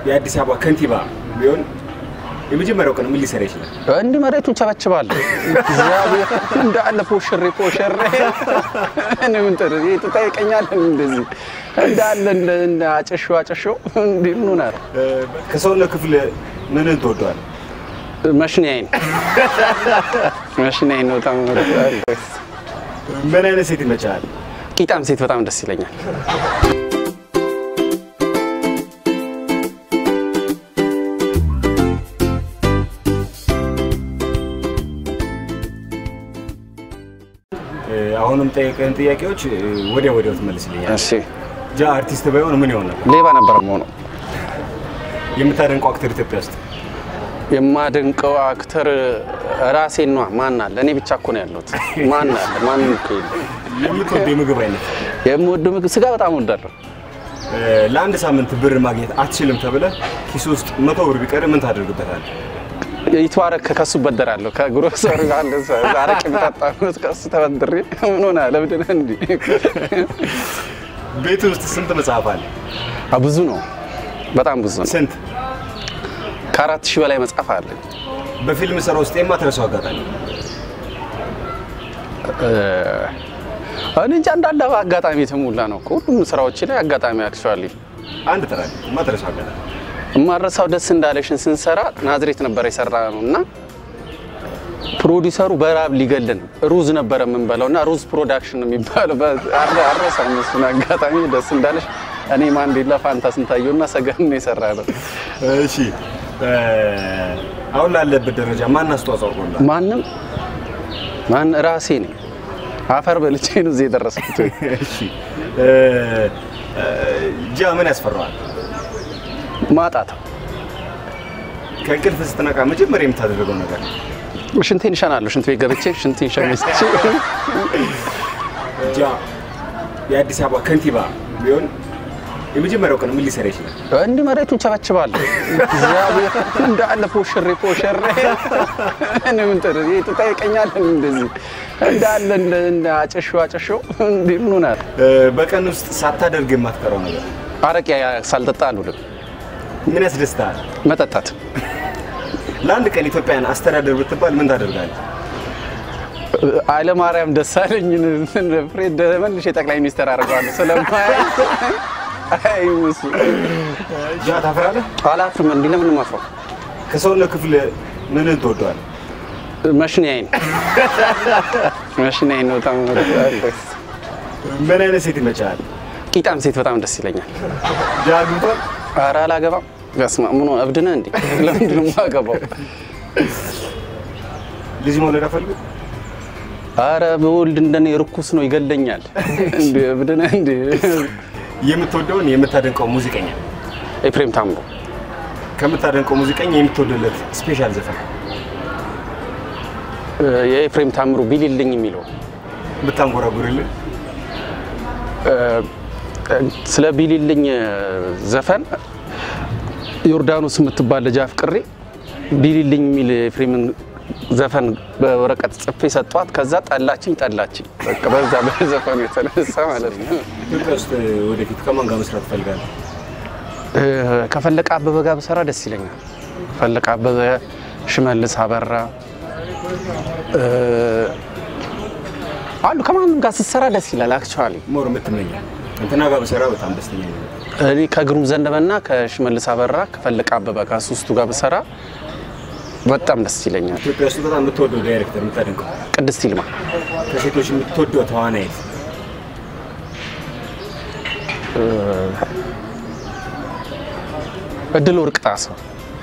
የአዲስ አበባ ከንቲባ ቢሆን የመጀመሪያው ቀን ምን ሊሰራ ይችላል? እንዲህ መሬቱን ቸበችባለሁ። እግዚአብሔር እንዳለ ፖሽሬ ፖሽሬ እኔ ምን ጥሩ ይሄ ትጠይቀኛለህ? እንደዚህ እንዳለ እንደ እንደ አጨሾ አጨሾ እንዲህ ምን ሆናል? ከሰውነት ክፍል ምንን ትወደዋል? መሽኛዬን መሽኛዬን ነው በጣም እወዳለሁ። ምን አይነት ሴት ይመችሃል? ቂጣም ሴት በጣም ደስ ይለኛል። አሁንም ጠየቀን ጥያቄዎች ወዲያ ወዲያው ትመልስልኛል። እሺ ጃ አርቲስት ባይሆን ምን ይሆን ነበር? ሌባ ነበር መሆኑ። የምታደንቀው አክተር ኢትዮጵያ ውስጥ የማደንቀው አክተር ራሴን ነዋ። ማን አለ? እኔ ብቻ እኮ ነው ያለሁት። ማን አለ? ማንም እኮ የለም። የምትወደው የምግብ አይነት የምወደው ምግብ ስጋ በጣም እወዳለሁ። ለአንድ ሳምንት ብር ማግኘት አትችልም ተብለ ኪስ ውስጥ መቶ ብር ቢቀር ምን ታደርግበታል? ይትዋረክ ከሱ በደራለሁ። ከግሮሰሪ አንድ አረቄ ብጠጣ ከሱ ተበድሬ ምን ሆነ ለምንድን እንዲ ቤት ውስጥ ስንት መጽሐፍ አለ? ብዙ ነው፣ በጣም ብዙ ነው። ስንት? ከአራት ሺህ በላይ መጽሐፍ አለ። በፊልም ስራ ውስጥ የማትረሳው አጋጣሚ? እኔ እንጃ እንዳለ አጋጣሚ የተሞላ ነው እኮ ሁሉም ስራዎች ላይ አጋጣሚ አክቹዋሊ አንድ ጥራ የማትረሳው አጋጣሚ የማረሳው ደስ እንዳለሽን ስንሰራ ናዝሬት ነበር የሰራ ነው እና ፕሮዲሰሩ በራብ ሊገልን ሩዝ ነበረ የምንበላው እና ሩዝ ፕሮዳክሽን የሚባለው አረሳም እሱን አጋጣሚ ደስ እንዳለሽ እኔ ማንዴላ ፋንታ ስንታየው እና ሰገን ነው የሰራ ነው። እሺ አሁን ላለበት ደረጃ ማን አስተዋጽኦ አድርጎልሃል? ማንም ማን ራሴ ነኝ። አፈር በልቼ ነው እዚህ የደረስኩት። እሺ ጃ ምን ያስፈራዋል? ማጣት ከእንቅልፍ ስትነቃ መጀመሪያ የምታደርገው ነገር ሽንቴን እሸናለሁ። ሽንት ቤት ገብቼ ሽንቴን ሸሚስቼ ጃ የአዲስ አበባ ከንቲባ ቢሆን የመጀመሪያው ቀን ምን ሊሰራ ይችላል? እንዲህ መሬቱን ቸበችባለሁ። እግዚአብሔር እንዳለ ፖሽሬ ፖሽሬ እኔ ምን ጥሩ ይሄ ትጠይቀኛለህ? እንደዚህ እንዳለ እንደ እንደ አጨሾ አጨሾ እንዲህ ምን ሆናል? በቀን ውስጥ ሳታደርግ የማትቀረው ነገር አረቄ ሳልጠጣ አልውልም። ምን ያስደስታል? መጠጣት ለአንድ ቀን ኢትዮጵያን አስተዳደር ብትባል ምን ታደርጋለህ? ኃይለማርያም ደሳለኝን ፍሬድ መልሼ ጠቅላይ ሚኒስትር አድርገዋለሁ ስለማያ አይ ሙሱ ጃ ታፍራለህ? አላፍርም። እንዲህ ለምን ማፍረው? ከሰውነት ክፍል ምንን ትወደዋል? መሽኛዬን መሽኛዬን ነው በጣም እወዳለሁ። ምን አይነት ሴት ይመችሃል? ቂጣም ሴት በጣም ደስ ይለኛል። ጃ አግብቷል? ኧረ አላገባም። በስመ አብ ምን ሆነ? እብድ ነህ እንዴ? ለምንድን ነው የማገባው? ልጅ መውለድ አፈልግ? ኧረ በወልድ እንደኔ ርኩስ ነው ይገለኛል። እንዴ እብድ ነህ እንዴ? የምትወደውን የምታደንቀው ሙዚቀኛ ኤፍሬም ታምሮ ከምታደንቀው ሙዚቀኛ የምትወደለት ስፔሻል ዘፈን የኤፍሬም ታምሩ ቢልልኝ የሚለው ብታንጎራጉርልን ስለ ቢልልኝ ዘፈን ዮርዳኖስ የምትባል ልጅ አፍቅሬ ቢልልኝ የሚል ኤፍሬምን ዘፈን በወረቀት ጽፌ ሰጧት። ከዛ ጠላችኝ ጠላችኝ። በቃ በዛ በዘፈኑ የተነሳ ማለት ነው። ኢትዮጵያ ውስጥ ወደፊት ከማን ጋር መስራት ትፈልጋለህ? ከፈለቀ አበበ ጋር ብሰራ ደስ ይለኛል። ፈለቀ አበበ፣ ሽመልስ አበራ አሉ። ከማንም ጋር ስትሰራ ደስ ይላል። አክቹዋሊ ሞር የምትመኘው እንትና ጋር ብሰራ በጣም ደስተኛ ነኝ። እኔ ከግሩም ዘነበና ከሽመልስ አበራ ከፈለቀ አበበ ከሶስቱ ጋር ብሰራ በጣም ደስ ይለኛል። ኢትዮጵያ ውስጥ በጣም የምትወደው ዳይሬክተር የምታደንቀው፣ ቅድስት ይልማ ከሴቶች የምትወደው ተዋናይት እድል ወርቅ ጣሰው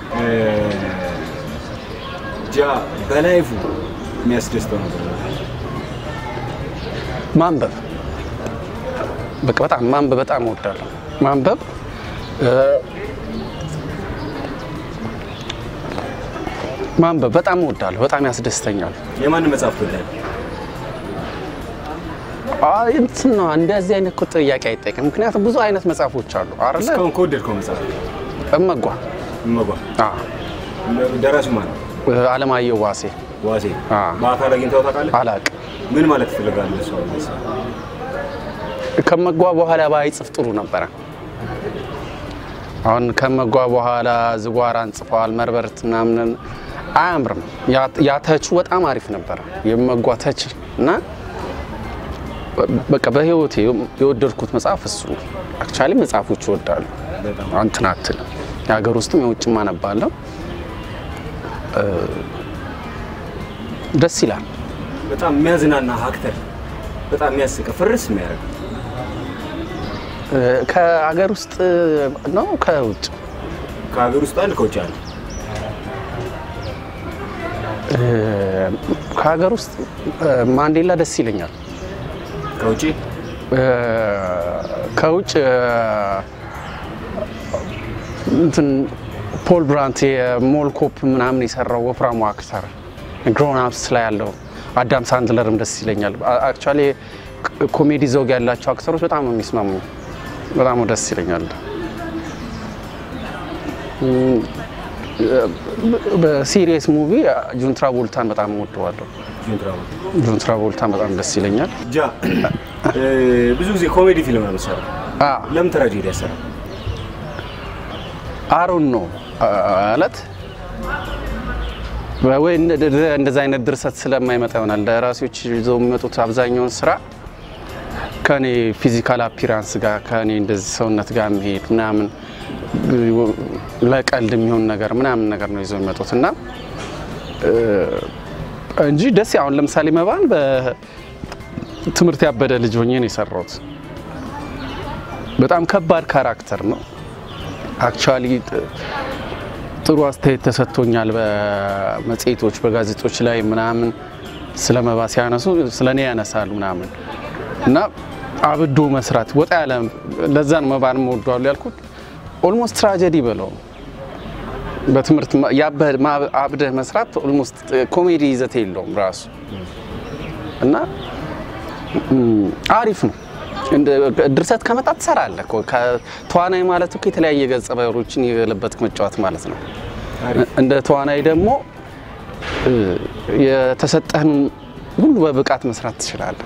ጃ በላይፉ የሚያስደስተው ነገር ማንበብ በቃ በጣም ማንበብ በጣም እወዳለሁ። ማንበብ ማንበብ በጣም እወዳለሁ። በጣም ያስደስተኛል። የማንን መጽሐፍ ትወዳለህ? አይ እንትን ነው እንደዚህ አይነት እኮ ጥያቄ አይጠይቅም። ምክንያቱም ብዙ አይነት መጽሐፎች አሉ አይደለ? እስካሁን ከወደድከው መጽሐፍ እመጓ እመጓ አዎ፣ ደራሲው ማን ነው? አለማየሁ ዋሴ ዋሴ አ። በአካል አግኝተው ታውቃለህ? አላቅም። ምን ማለት ትፈልጋለህ? እሱ አሁን መጽሐፍ ከመጓ በኋላ ባይጽፍ ጥሩ ነበረ። አሁን ከመጓ በኋላ ዝጓራን ጽፈዋል። መርበርት ምናምን አያምርም። ያ- ያ ተቹ በጣም አሪፍ ነበረ የመጓ ተች እና በቃ በህይወቴ የወደድኩት መጽሐፍ እሱ ነው። አክቹዋሊ መጽሐፎች ይወዳሉ በጣም እንትን አትልም። የሀገር ውስጥም የውጭም አነባለሁ። እ፣ ደስ ይላል። በጣም የሚያዝናና አክተር፣ በጣም የሚያስቅ ፍርስ የሚያደርግ እ፣ ከሀገር ውስጥ ነው ከውጭ ከሀገር ውስጥ አንድ ከውጭ አንድ እ፣ ከሀገር ውስጥ እ፣ ማንዴላ ደስ ይለኛል። ከውጭ እ፣ ከውጭ እ፣ እንትን ፖል ብራንት የሞል ኮፕ ምናምን የሰራው ወፍራሙ አክተር ግሮን አፕስ ላይ ያለው አዳም ሳንድለርም ደስ ይለኛል። አክቹዋሊ ኮሜዲ ዘውግ ያላቸው አክተሮች በጣም ነው የሚስማሙ። በጣም ደስ ይለኛል። እም፣ በሲሪየስ ሙቪ ጁን ትራቮልታን በጣም እወደዋለሁ። ጁንትራቮልታ ጁን ትራቮልታን በጣም ደስ ይለኛል። ጃ እ፣ ብዙ ጊዜ ኮሜዲ ፊልም ነው የምትሰራው። አ ለምን ትራጀዲ ያሰራ? አሮን ነው ማለት ወይ እንደዛ አይነት ድርሰት ስለማይመጣ ይሆናል። ደራሲዎች ይዘው የሚመጡት አብዛኛውን ስራ ከኔ ፊዚካል አፒራንስ ጋር ከኔ እንደዚህ ሰውነት ጋር የሚሄድ ምናምን ለቀልድ የሚሆን ነገር ምናምን ነገር ነው ይዘው የሚመጡት እና እ፣ እንጂ ደስ አሁን ለምሳሌ መባን በትምህርት ያበደ ልጅ ሆኜ ነው የሰራሁት። በጣም ከባድ ካራክተር ነው። አክቹዋሊ ጥሩ አስተያየት ተሰጥቶኛል። በመጽሔቶች በጋዜጦች ላይ ምናምን ስለ መባ ሲያነሱ ስለ እኔ ያነሳሉ ምናምን እና አብዶ መስራት ወጣ ያለ ለዛን መባን እወደዋለሁ ያልኩት ኦልሞስት ትራጀዲ በለው በትምህርት ማ- ያበ- ማ- አብደህ መስራት ኦልሞስት ኮሜዲ ይዘት የለውም ራሱ እና ም፣ አሪፍ ነው። እንደ ድርሰት ከመጣ ትሰራለህ እኮ። ከተዋናይ ማለት እኮ የተለያየ ገጸ ባህሪዎችን የገለበጥክ መጫወት ማለት ነው። አሪፍ እንደ ተዋናይ ደግሞ እ፣ የተሰጠህን ሁሉ በብቃት መስራት ትችላለህ።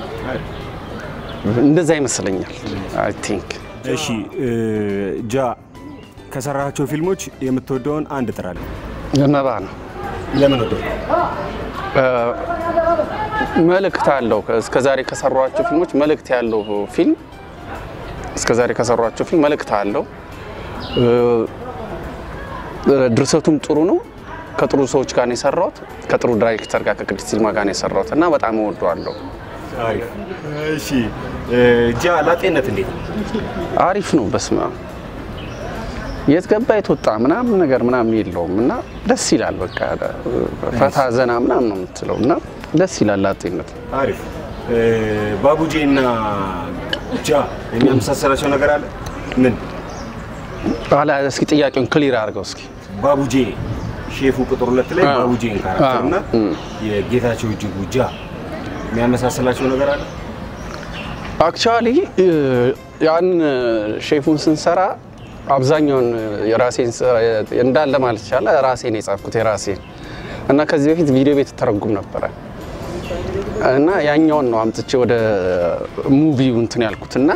እንደዛ ይመስለኛል። አይ ቲንክ እሺ እ፣ ጃ ከሰራቸው ፊልሞች የምትወደውን አንድ ጥራለህ። መባ ነው። ለምን ወደው? መልእክት አለው። እስከዛሬ ከሰሯቸው ፊልሞች መልእክት ያለው ፊልም እስከዛሬ ከሰሯቸው ፊልም መልእክት አለው። እ፣ ድርሰቱም ጥሩ ነው። ከጥሩ ሰዎች ጋር ነው የሰራሁት። ከጥሩ ዳይሬክተር ጋር ከቅድስት ይልማ ጋር ነው የሰራሁት እና በጣም እወደዋለሁ። አሪፍ እሺ እ፣ ጃ ላጤነት እንዴት ነው? አሪፍ ነው። በስመ አብ የት ገባ የት ወጣ ምናምን ነገር ምናምን የለውም እና ደስ ይላል። በቃ ፈታ ዘና ምናምን ነው የምትለው እና ደስ ይላል። ላጤነት አሪፍ እ፣ ባቡጄ እና ጃ የሚያመሳሰላቸው ነገር አለ? ምን? ኋላ እስኪ ጥያቄውን ክሊር አድርገው እስኪ ባቡጄ ሼፉ ቁጥር ሁለት ላይ አዎ። ባቡጄን ካራክተር እና አዎ። እም። የጌታቸው እጅጉ ጃ የሚያመሳሰላቸው ነገር አለ? አክቹዋሊ ያን ሼፉን ስንሰራ አብዛኛውን የራሴን ስራ እንዳለ ማለት ይቻላል ራሴን የጻፍኩት የራሴን እና ከዚህ በፊት ቪዲዮ ቤት ተረጉም ነበረ እና ያኛውን ነው አምጥቼ ወደ ሙቪው እንትን ያልኩት እና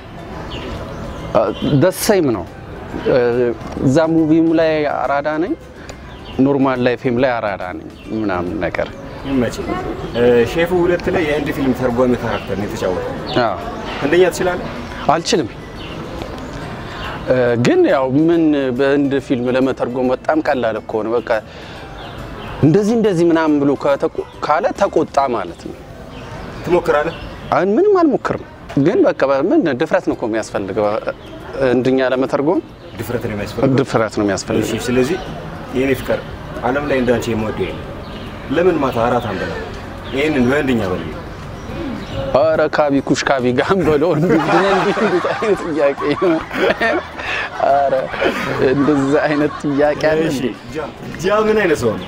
ደሰይም ነው። እዛ ሙቪም ላይ አራዳ ነኝ፣ ኖርማል ላይፌም ላይ አራዳ ነኝ ምናምን ነገር ይመች። ሼፉ ሁለት ላይ የህንድ ፊልም ተርጓሚ ካራክተር ነው የተጫወተው። አዎ። አንደኛ ትችላለህ? አልችልም እ፣ ግን ያው ምን በህንድ ፊልም ለመተርጎም በጣም ቀላል እኮ ነው። በቃ እንደዚህ እንደዚህ ምናምን ብሎ ከተቆ- ካለ ተቆጣ ማለት ነው። ትሞክራለህ? አሁን ምንም አልሞክርም፣ ግን በቃ ምን ድፍረት ነው እኮ የሚያስፈልገው እንድኛ ለመተርጎም ድፍረት ነው የሚያስፈልገው። ድፍረት ነው የሚያስፈልገው። እሺ፣ ስለዚህ የኔ ፍቅር ዓለም ላይ እንዳንቺ የምወደው የለም። ለምን ማታ አራት አንበላ? ይህንን በህንድኛ በል። ኧረ ካቢ ኩሽ ካቢ ጋም ብሎ እንዲህ እንዲህ አይነት ጥያቄ ኧረ እንደዛ አይነት ጥያቄ አለ እሺ፣ እንዴ? ጃ- ጃ ምን አይነት ሰው ነው?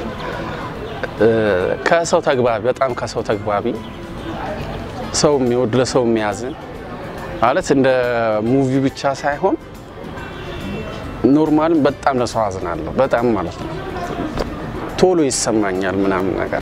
ከሰው ተግባቢ በጣም ከሰው ተግባቢ ሰው የሚወድ ለሰው የሚያዝን ማለት እንደ ሙቪ ብቻ ሳይሆን ኖርማል በጣም ለሰው አዝናለሁ። በጣም ማለት ነው ቶሎ ይሰማኛል ምናምን ነገር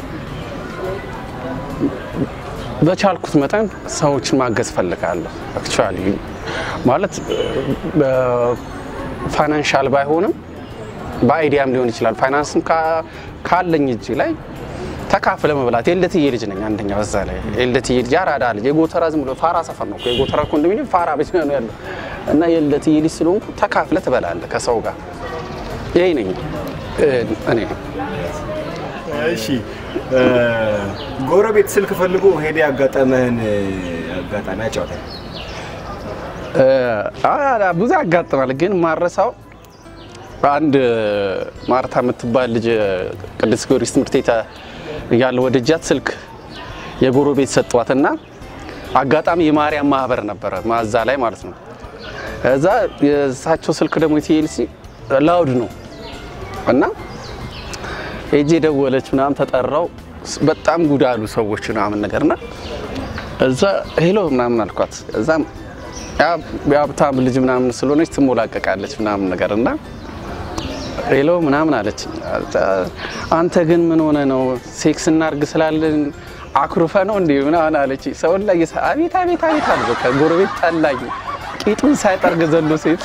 በቻልኩት መጠን ሰዎችን ማገዝ ፈልጋለሁ። አክቹዋሊ ማለት ፋይናንሻል ባይሆንም በአይዲያም ሊሆን ይችላል። ፋይናንስም ካ- ካለኝ እጅ ላይ ተካፍለ መብላት የልደትዬ ልጅ ነኝ። አንደኛ በዛ ላይ የልደትዬ ልጅ አራዳ ልጅ የጎተራ ዝም ብሎ ፋራ ሰፈር ነው እኮ የጎተራ ኮንዶሚኒየም ፋራ ብቻ ነው ያለው እና የልደትዬ ልጅ ስለሆንኩ ተካፍለ ትበላለህ ከሰው ጋር። ይሄ ነኝ እ፣ እኔ እሺ እ፣ ጎረቤት ስልክ ፈልጎ ሄደ ያጋጠመህን እ፣ አጋጣሚ አጫውተኝ። እ፣ አ- ብዙ ያጋጥማል፣ ግን ማረሳው አንድ ማርታ የምትባል ልጅ ቅዱስ ጊዮርጊስ ትምህርት ቤት እያለ ወደጃት ስልክ የጎረቤት ሰጧትና አጋጣሚ የማርያም ማህበር ነበረ ማዛ ላይ ማለት ነው። እዛ የእሳቸው ስልክ ደግሞ የቲኤልሲ ላውድ ነው እና ሄጄ ደወለች ምናምን ተጠራው። በጣም ጉድ አሉ ሰዎች ምናምን ነገርና እዛ ሄሎ ምናምን አልኳት። እዛም ያ- የሀብታም ልጅ ምናምን ስለሆነች ትሞላቀቃለች ምናምን ነገር እና ሄሎ ምናምን አለች። አንተ ግን ምን ሆነ ነው ሴክስ እናርግ ስላለን አኩርፈ ነው እንዴ ምናምን አለች። ሰውን ላይ የሳ- አቤት አቤት አቤት አለ። በቃ ጎረቤት ጠላኝ፣ ቂጡን ሳይጠርግ ዘሎ ሴት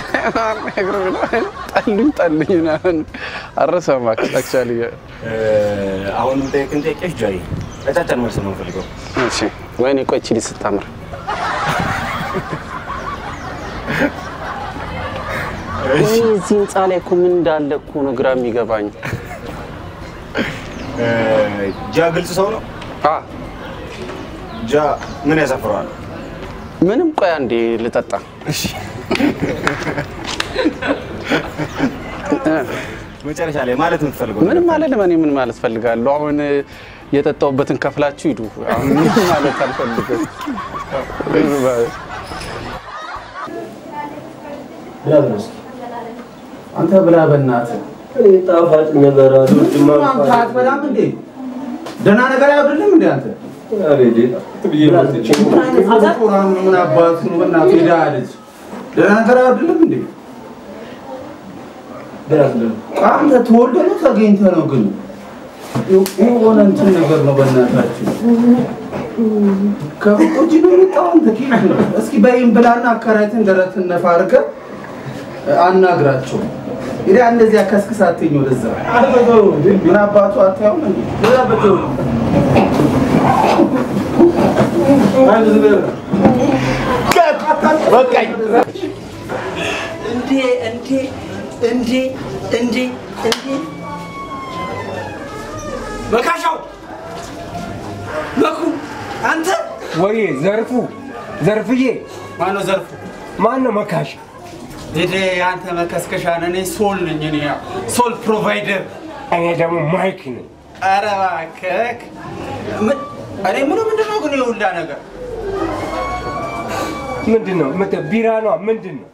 ጠሉኝ ጠሉኝ ምናምን አረሰማ አክቹዋሊ እ፣ አሁንም ጠይቅን ጠይቄሽ ጃይ አጫጭር መልስ ነው የምፈልገው። እሺ ወይኔ ቆይ ቺሊ ስታምር እዚህ ህንፃ ላይ እኮ ምን እንዳለ እኮ ነው ግራ የሚገባኝ። እ፣ ጃ ግልጽ ሰው ነው። አ ጃ ምን ያሳፍረዋል? ምንም ቆይ አንዴ ልጠጣ። መጨረሻ ላይ ማለት የምትፈልገው ምንም ማለት ለምን ምን ማለት ፈልጋለሁ? አሁን የጠጣውበትን ከፍላችሁ ሂዱ። አሁን ምንም ማለት አልፈልግም። አንተ ብላ በእናትህ ጣፋጭ ነገር አልወድም አንተ አትበላም እንዴ? ደህና ነገር አይወድልም እንዴ አንተ? ቁራን ምን አባቱ ነው በእናትህ ሄዳ አለች። ደህና ነገር አይወድልም እንዴ? አንተ ተወልደ ነው ተገኝተ ነው ግን የሆነ እንትን ነገር ነው በእናታችሁ ከውጭ ነው የመጣው አንተ ኬት ነው? እስኪ በይም ብላና አከራይትን ደረትን ነፋ አድርገህ አናግራቸው። ሄዳ እንደዚያ ከስክሳትኝ ወደዛ ምን አባቱ አታየውም እንዴ? በቃኝ። እንዴ እንዴ እንዴ እንዴ እንዴ መካሻው መኩ አንተ ወይ ዘርፉ ዘርፍዬ ማነው ዘርፉ ማን ነው መካሽ? ዴዴ አንተ መከስከሻ ነህ እኔ ሶል ነኝ እኔ ያው ሶል ፕሮቫይደር እኔ ደግሞ ማይክ ነኝ። ኧረ እባክህ ምን- እኔ ምኑ ምንድን ነው ግን የሁላ ነገር ምንድን ነው ምት- ቢራ ነው ምንድን ነው?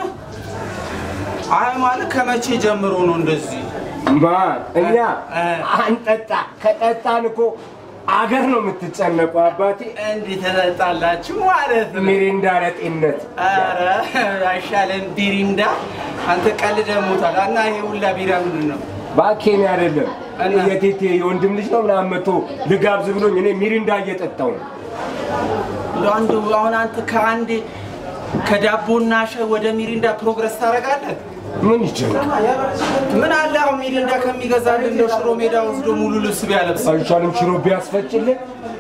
አይ ማለት ከመቼ ጀምሮ ነው እንደዚህ ማን እኛ እ። አንጠጣ ከጠጣን እኮ አገር ነው የምትጨነቁ አባቴ። እንዲህ ተጠጣላችሁ ማለት ነው ሚሪንዳ ለጤንነት ኧረ አይሻልም ቢሪንዳ አንተ ቀልደህ ሞታል እና ይሄ ሁላ ቢራ ምንድን ነው ባኬኔ አይደለም እና? የቴቴ የወንድም ልጅ ነው ምናምን መጥቶ ልጋብዝ ብሎኝ እኔ ሚሪንዳ እየጠጣው ነው። እንደው አንዱ አሁን አንተ ከአንድ ከዳቦና ሻይ ወደ ሚሪንዳ ፕሮግረስ ታደርጋለህ? ምን ይችላል? ምን አለ አሁን ሚሪንዳ ከሚገዛልህ እንደው ሽሮ ሜዳ ወስዶ ሙሉ ልብስ ቢያለብስ አይሻልም? ሽሮ ቢያስፈጭልን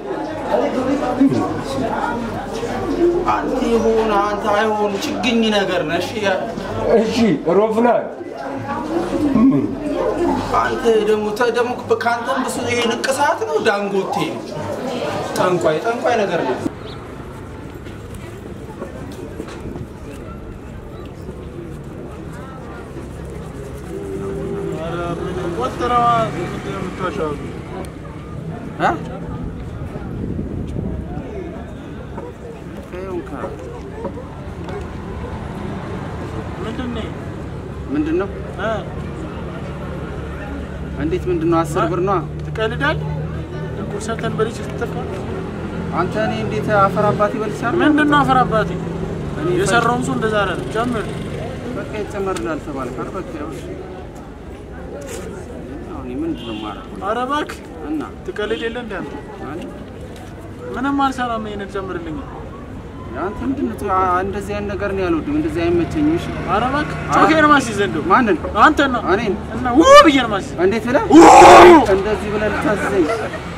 አንተ ይሁን አንተ አይሆን ችግኝ ነገር ነህ። እሺ ያ- እሺ ሮፍናን አንተ ደግሞ ተ- ደግሞ ከአንተም ብሱ ይሄ ንቅሳት ነው ዳንጎቴ ነው። ጠንቋይ ጠንቋይ ነገር ነው። እ? ምንድን ነው እንዴት ምንድን ነው? አስር ብር ነዋ። ትቀልዳለህ? ቁርሰተን በልጅ ስትጠፋ አንተ እኔ እንዴት አፈር አባቴ በልቻለሁ? ምንድን ነው አፈር አባቴ እኔ የሰራውን ሰው እንደዛ አለ። ጨምር በቃ ይጨመርልሃል ተባልካል። በቃ ያው እሺ። አሁን ምንድን ነው የማደርገው? ኧረ እባክህ እና ትቀልድ የለ እንደ አንተ አለ ምንም አልሰራም። ይሄንን ጨምርልኝ። አንተ ምንድን ነው አ- እንደዚህ አይነት ነገር ነው ያልወድም፣ እንደዚህ አይመቸኝም። እሺ ኧረ እባክህ ጮኬ ነው የማስይዘህ እንደው ማንን? አንተን ነው እኔን? እና ውብ ብዬ ነው የማስይዘህ እንዴት ብለህ እንደዚህ ብለህ ልታዘኝ